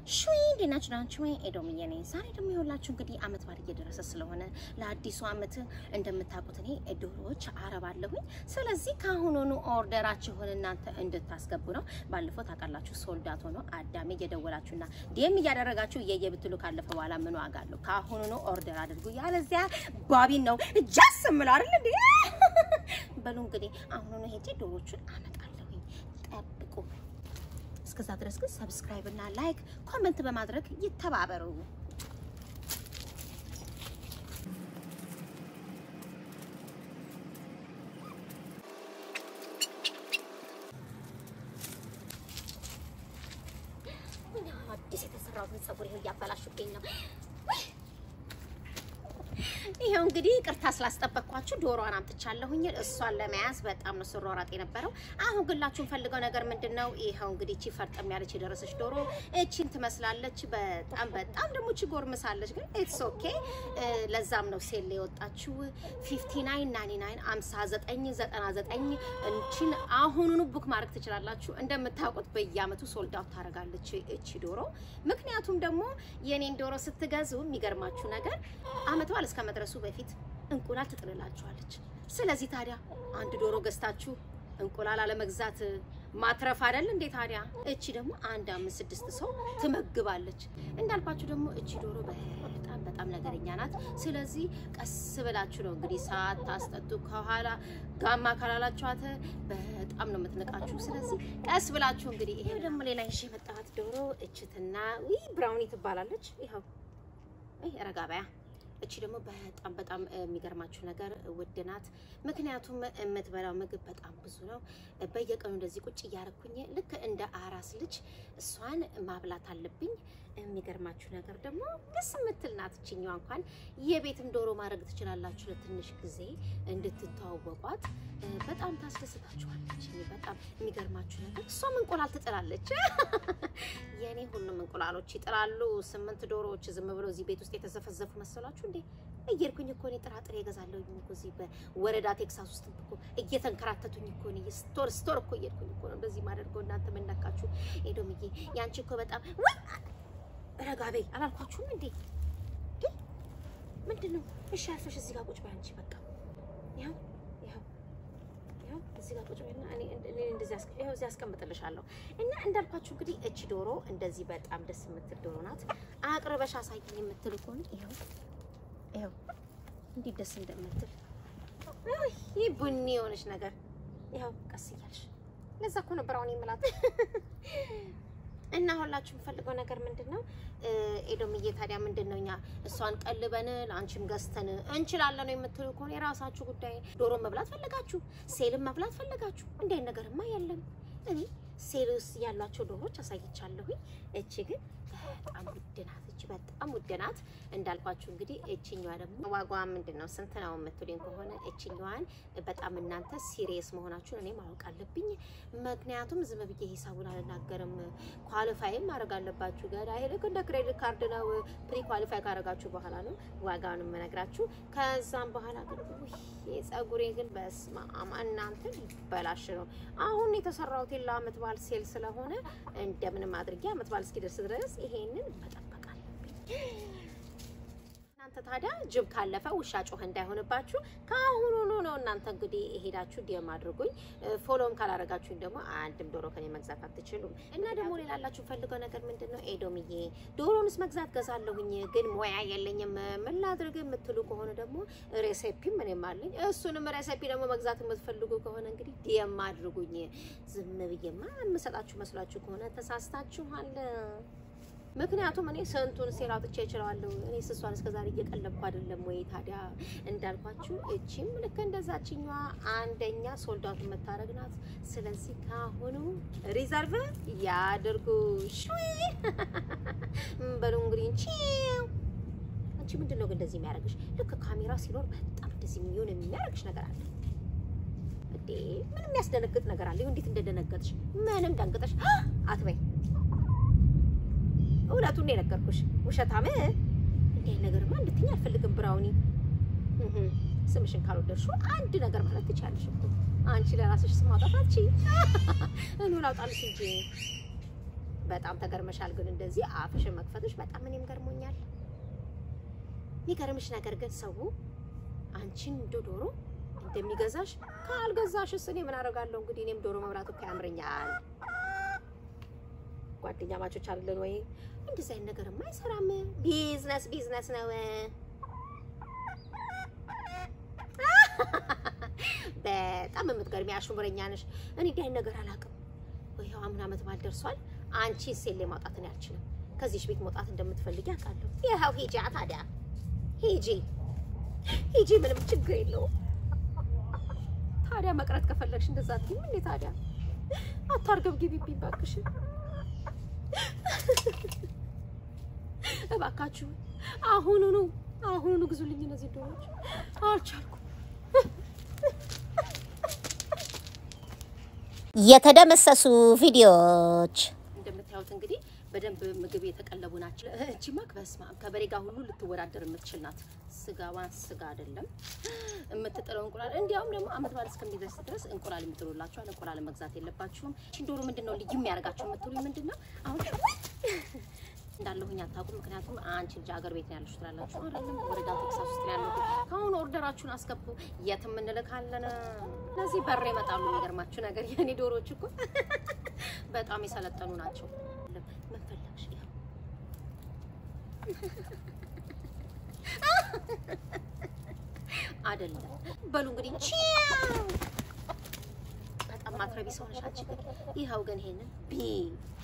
ሹይ እንዴት ናችሁ? ናችሁ ወይ? ኤዶምዬ ነኝ። ዛሬ ደግሞ የሁላችሁ እንግዲህ አመት በዓል እየደረሰ ስለሆነ ለአዲሱ አመት እንደምታውቁት እኔ ዶሮዎች አረባለሁኝ። ስለዚህ ከአሁኑኑ ኦርደራችሁን እናንተ እንድታስገቡ ነው። ባለፈው ታውቃላችሁ ሶልዳት ሆኖ አዳሜ እየደወላችሁና ዲኤም እያደረጋችሁ እየየ ብትሉ ካለፈ በኋላ ምን ዋጋ አለው? ከአሁኑኑ ኦርደር አድርጉ። ያለዚያ ባቢን ነው ጃስ ምለው አይደል እንዴ? በሉ እንግዲህ አሁኑኑ ሄጄ ዶሮቹን አመጣለሁኝ። ጠብቁ። እስከዛ ድረስ ግን ሰብስክራይብ እና ላይክ ኮመንት በማድረግ ይተባበሩ። አዲስ የተሰራውን ፀጉር ይኸው እያበላሹብኝ ነው። ይሄው እንግዲህ ቅርታ ስላስጠበቅኳችሁ ዶሮዋን አምጥቻለሁኝ። እሷን ለመያዝ በጣም ነው ስሯሯጥ የነበረው። አሁን ግላችሁን ፈልገው ነገር ምንድን ነው? ይኸው እንግዲህ እቺ ፈርጠም ያለች የደረሰች ዶሮ እቺን ትመስላለች። በጣም በጣም ደግሞ እቺ ጎርምሳለች፣ ግን ኢትስ ኦኬ። ለዛም ነው ሴል የወጣችው 5999 5999 እንቺን አሁኑኑ ቡክ ማድረግ ትችላላችሁ። እንደምታውቁት በየአመቱ ሶልድ አውት ታደርጋለች እቺ ዶሮ። ምክንያቱም ደግሞ የኔን ዶሮ ስትገዙ የሚገርማችሁ ነገር አመት በዓል እስከ መድረሱ በፊት እንቁላል ትጥልላችኋለች። ስለዚህ ታዲያ አንድ ዶሮ ገዝታችሁ እንቁላል አለመግዛት ማትረፍ አይደል እንዴ? ታዲያ እቺ ደግሞ አንድ አምስት ስድስት ሰው ትመግባለች። እንዳልኳችሁ ደግሞ እቺ ዶሮ በጣም በጣም ነገረኛ ናት። ስለዚህ ቀስ ብላችሁ ነው እንግዲህ ሰዓት ታስጠጡ ከኋላ ጋማ ካላላችኋት በጣም ነው የምትንቃችሁ። ስለዚህ ቀስ ብላችሁ እንግዲህ ይሄ ደግሞ ሌላ ይዤ የመጣኋት ዶሮ እችትና ዊ ብራውኒ ትባላለች። ይኸው ረጋ በያ እቺ ደግሞ በጣም በጣም የሚገርማችሁ ነገር ውድ ናት። ምክንያቱም የምትበላው ምግብ በጣም ብዙ ነው። በየቀኑ እንደዚህ ቁጭ እያረኩኝ ልክ እንደ አራስ ልጅ እሷን ማብላት አለብኝ። የሚገርማችሁ ነገር ደግሞ ደስ የምትል ናት። እችኛዋ እንኳን የቤትም ዶሮ ማድረግ ትችላላችሁ። ለትንሽ ጊዜ እንድትተዋወቋት በጣም ታስደስታችኋለች። በጣም የሚገርማችሁ ነገር እሷም እንቁላል ትጥላለች። የእኔ ሁሉም እንቁላሎች ይጥላሉ። ስምንት ዶሮዎች ዝም ብለው እዚህ ቤት ውስጥ የተዘፈዘፉ መሰላችሁ እንዴ? እየሄድኩኝ እኮ እኔ ጥራጥሬ እገዛለሁኝ እኮ እዚህ በወረዳ ቴክሳስ ውስጥ እኮ እየተንከራተቱኝ እኮ እኔ ስቶር ስቶር እኮ እየሄድኩኝ እኮ ነው እንደዚህ ማደርገው። እናንተ ምን ነካችሁ? ኤዶምዬ ያንቺ እኮ በጣም ወይ ረጋ በይ አላልኳችሁም እንዴ? ምንድን ነው? እሺ አልፈሽ እዚህ ጋር ቁጭ በይ አንቺ በቃ ይኸው ይኸው ይኸው እዚህ ጋር ቁጭ በይና እኔ እኔ እንደዚህ አስቀ ይኸው እዚህ አስቀምጥልሻለሁ። እና እንዳልኳችሁ እንግዲህ እቺ ዶሮ እንደዚህ በጣም ደስ የምትል ዶሮ ናት። አቅርበሽ አሳይኝ የምትል ከሆነ ይኸው ይኸው እንዴት ደስ እንደምትል ይህ ቡኒ የሆነች ነገር ይኸው ቀስ እያልሽ ለዛ እኮ ነበር አሁን የምላት እና ሁላችሁ የምፈልገው ነገር ምንድን ነው? ኤዶምዬ ታዲያ ምንድን ነው እኛ እሷን ቀልበን ለአንቺም ገዝተን እንችላለን ነው የምትሉ ከሆነ የራሳችሁ ጉዳይ። ዶሮ መብላት ፈለጋችሁ፣ ሴልም መብላት ፈለጋችሁ፣ እንደ ነገርማ የለም። እኔ ሴል ውስጥ ያሏቸው ዶሮዎች አሳይቻለሁኝ። እቺ ግን በጣም ውድ ናት። እቺ በጣም ውድ ናት እንዳልኳችሁ። እንግዲህ እቺኛዋ ደግሞ ዋጋዋ ምንድን ነው ስንት ነው የምትሉኝ ከሆነ እቺኛዋን በጣም እናንተ ሲሪየስ መሆናችሁን እኔ ማወቅ አለብኝ። ምክንያቱም ዝም ብዬ ሂሳቡን አልናገርም። ኳሊፋይም ማድረግ አለባችሁ። ገዳ ልክ እንደ ክሬዲት ካርድ ነው። ፕሪ ኳሊፋይ ካደረጋችሁ በኋላ ነው ዋጋውን የምነግራችሁ። ከዛም በኋላ ግን የጸጉሬ ግን በስመ አብ እናንተ ይበላሽ ነው። አሁን የተሰራሁት ለአመት በዓል ሴል ስለሆነ እንደምንም አድርጌ አመት በዓል እስኪደርስ ድረስ ይሄንን መጠበቅ አለብኝ። እናንተ ታዲያ ጅብ ካለፈ ውሻ ጮኸ እንዳይሆንባችሁ ከአሁኑኑ ነው እናንተ እንግዲህ ሄዳችሁ ዲየም አድርጉኝ። ፎሎም ካላረጋችሁኝ ደግሞ አንድም ዶሮ ከኔ መግዛት አትችሉም። እና ደግሞ ሌላላችሁ ፈልገው ነገር ምንድን ነው ኤዶምዬ ዶሮንስ መግዛት ገዛለሁኝ፣ ግን ሙያ የለኝም ምን ላድርግ የምትሉ ከሆነ ደግሞ ሬሴፒም እኔም አለኝ። እሱንም ሬሴፒ ደግሞ መግዛት የምትፈልጉ ከሆነ እንግዲህ ዲየም አድርጉኝ። ዝም ብዬማ የምሰጣችሁ መስሏችሁ ከሆነ ተሳስታችኋል። ምክንያቱም እኔ ስንቱን ሴል አውጥቼ እችላለሁ። እኔ ስሷን እስከዛሬ እየቀለብኩ አይደለም ወይ? ታዲያ እንዳልኳችሁ እቺም ልክ እንደዛችኛዋ አንደኛ ሶልዳቱ መታረግ ናት። ስለዚህ ካሁኑ ሪዘርቭ ያድርጉ። ሹይ በሉ እንግዲህ ቺው አንቺ ምንድን ነው ግን እንደዚህ የሚያደርግሽ? ልክ ካሜራ ሲኖር በጣም እንደዚህ የሚሆን የሚያደርግሽ ነገር አለ እንዴ? ምንም የሚያስደነግጥ ነገር አለ? እንዴት እንደደነገጥሽ ምንም ደንግጠሽ አትበይ። እውነቱን ነው የነገርኩሽ። ውሸታም እንዲህ ነገርማ እንድትኛ አልፈልግም። ብራውኒ ስምሽን ካልወደድሽው አንድ ነገር ማለት ትችያለሽ እኮ አንቺ ለራስሽ ስም ማውጣት አንቺ እኔ ላውጣልሽ እንጂ በጣም ተገርመሻል። ግን እንደዚህ አፍሽን መክፈትሽ በጣም እኔም ገርሞኛል። የሚገርምሽ ነገር ግን ሰው አንቺን እንደ ዶሮ እንደሚገዛሽ ካልገዛሽስ እኔ ምን አደርጋለሁ? እንግዲህ እኔም ዶሮ መብራት እኮ ያምረኛል። ጓደኛ ማቾች አይደለን ወይ? እንደዚህ አይነት ነገርማ አይሰራም። ቢዝነስ ቢዝነስ ነው። በጣም የምትገርሚ አሽሙረኛ ነሽ። እኔ እንዲህ አይነት ነገር አላውቅም። ይኸው አምና ዓመት በዓል ደርሷል። አንቺ ሴሌ ማውጣት እኔ አልችልም። ከዚህሽ ቤት መውጣት እንደምትፈልጊ አውቃለሁ። ይኸው ሂጂ፣ ታዲያ ሂጂ ሂጂ፣ ምንም ችግር የለውም። ታዲያ መቅረት ከፈለግሽ እንደዛ አትይም እንዴ? ታዲያ አታርገብግቢብኝ እባክሽ። እባካችሁ አሁኑኑ አሁኑኑ ግዙልኝ እነዚህ ዶሮች። አልቻልኩም። የተደመሰሱ ቪዲዮዎች እንደምታዩት እንግዲህ በደንብ ምግብ የተቀለቡ ናቸው። እቺማ በስመ አብ ከበሬ ጋር ሁሉ ልትወዳደር የምትችል ናት። ስጋዋን ስጋ አይደለም የምትጥለው እንቁላል። እንዲያውም ደግሞ አመት በዓል እስከሚደርስ ድረስ እንቁላል የሚጥሉላችኋል። እንቁላል መግዛት የለባችሁም። እቺን ዶሮ ምንድን ነው ልዩ የሚያደርጋቸው የምትሉኝ ምንድን ነው? አሁን እንዳለሁኝ አታውቁም። ምክንያቱም አንቺ ልጅ ሀገር ቤት ነው ያለሽ ትላላችሁ አይደለም? ወረዳ ቴክሳስ ውስጥ ነው ያለሁት። ከአሁኑ ኦርደራችሁን አስገቡ፣ የትም እንልካለን። እነዚህ በር ይመጣሉ። የሚገርማችሁ ነገር የኔ ዶሮዎች እኮ በጣም የሰለጠኑ ናቸው። ምን ፈለግሽ? ይኸው አይደለም በሉ እንግዲህ ቺው። በጣም ማትረቢ ሰው ነሽ አንቺ ግን። ይኸው ግን ይሄንን ቢ